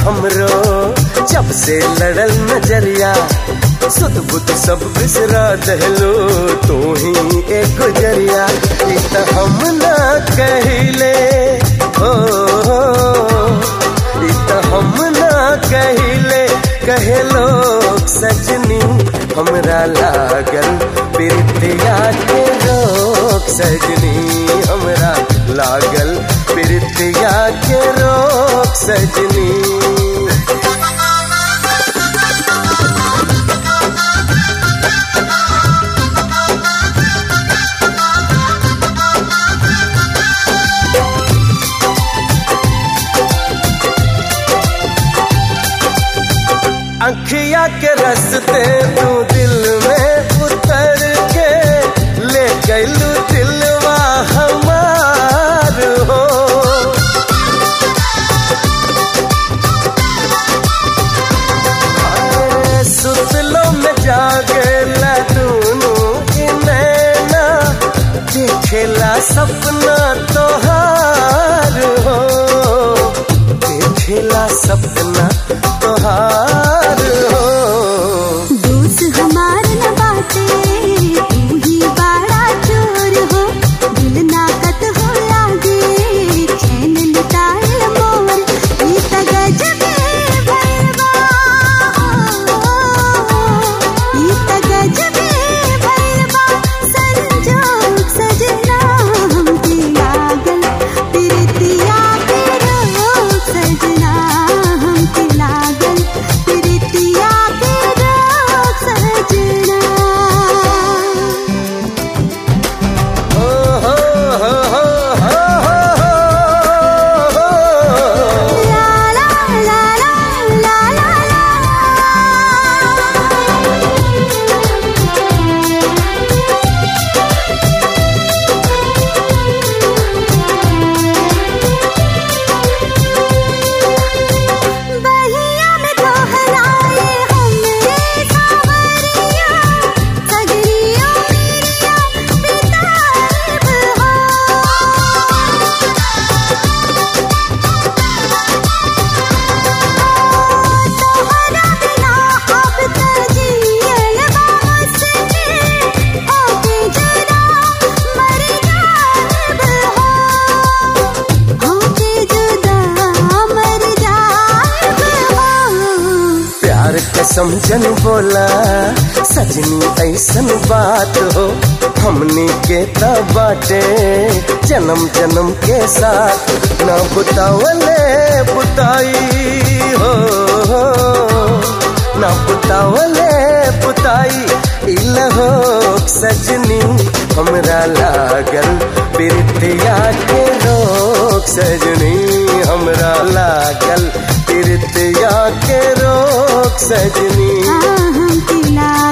हमरो जब से लड़ल नजरिया सुध बुध सब बिसरा दहलो तू ही एक गुजरिया ई त हम ना कहिले हो ई त हम ना कहिले कहे लोग सजनी हमरा लागल प्रीतिया के रोक सजनी हमरा लागल प्रीतिया के रोक सजनी अखिया के रस्ते तू दिल में उतर के ले गलू दिलवा हमार हो अरे सुतलो में जागे लूनू नैना देखेला सपना तोहार हो देखेला सपना तोहार हो दोस्त हमार न बाटे तू ही बड़ा चोर हो दिल नाकत हो लागे चैन लुटाए मोर ई त गजबे भैरवा ई त गजबे भैरवा संजोग सजना हमके लागल प्रीतिया के रोग सजना हमके लागल प्रीतिया के रोग सजना हो हो हो हो हो हो हो ला ला ला ला ला ला बहिया में दोहराए हमरे सावरिया सगरिया मेरिया बिताएब हो तोहरा बिना अब त जियल बासने होके जरा मर जाएब हो होके जुदा मर जाएब हो प्यार के समझन बोला सजनी ऐसन बात हो हमनी के त बाटे जन्म जन्म के साथ न बुतावले बुताई हो न बुतावले बुताई इलहो सजनी हमरा लागल प्रीतिया के रोक सजनी हमरा लागल प्रीतिया के रोक सजनी हम तिला